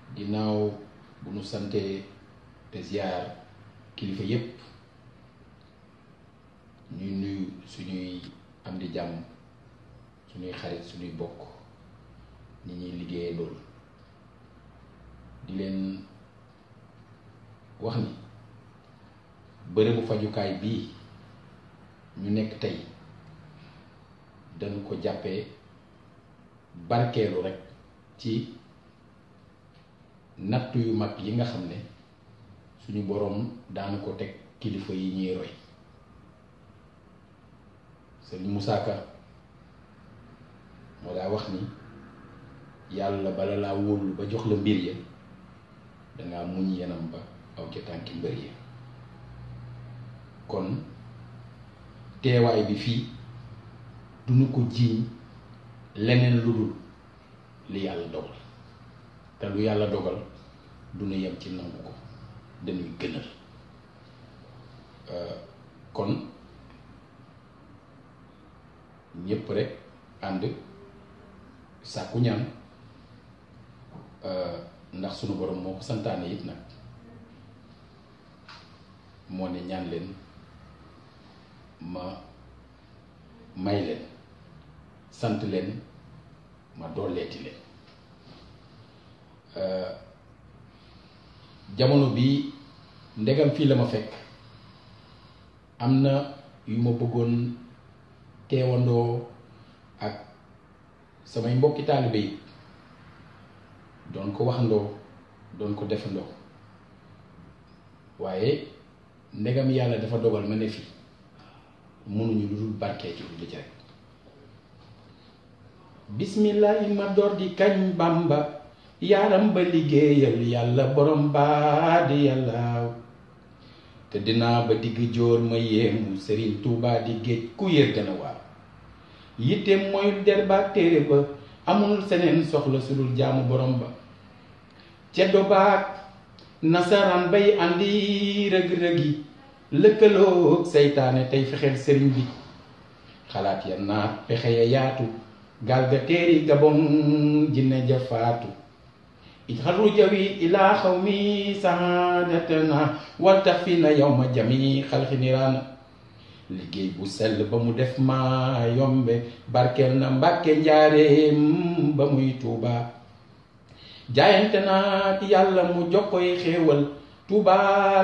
ginnaaw bu nu sante te ziar kilifa yépp ñuy nuyu suñuy am di jàmm suñuy xarit suñuy bokk ñi ñuy liggéeyee loolu di leen wax ni bërëbu fajukaay bii ñu nekk tey dañu ko jàppee barkeelu rekk ci nattu yu mag yi nga xam ne suñu boroom daana ko teg kilifa yi ñuy roy Sëriñ Musaa Ka moo daa wax ni yàlla bala laa wóolu ba jox la mbir ya dangaa muñ yenam ba aw ca tànki mbër ya kon teewaay bi fii duñu ko jiiñ leneen lu dul li yàlla dogal te lu yàlla dogal duñu yem ci nangu ko dañuy gënal kon ñépp rek ànd sàkku ñaan ndax sunu borom moo ko santaane it nag moo ne ñaan leen ma may leen sant leen ma dooleeti leen jamono bii ndegam fii la ma fekk am na yu ma bëggoon teewandoo ak samay mbokki taalibe yi doon ko waxandoo doon ko defandoo waaye ndegam yàlla dafa dogal ma ne fi mënuñu lu dul barkee ci lu ci rek bismillahi ma door di kañ bàmba yaaram ba liggéeyal yàlla borom baa di yàlla te dinaa ba digg jóor ma yéemu sëriñ tuubaa di géej ku yër gën a waar yitteem mooy der ba téere ba amul seneen soxla su dul jaamu borom ba ceddo baag nasaraan bay àndi rëg-rëgi lëkkaloo seytaane tey fexeel sëriñ bi xalaat ya naat pexe ya yaatu gaal ga teeri gabon jinne ja faatu ijxaru jawi ilaa xaw mi saadatana wal tax fi na yow ma jami xalxi niraana liggéey bu sell ba mu def ma yombe barkeel na mbàkke njaareem ba muy tuuba jaayante naa yàlla mu jokkoy xéewal tuuba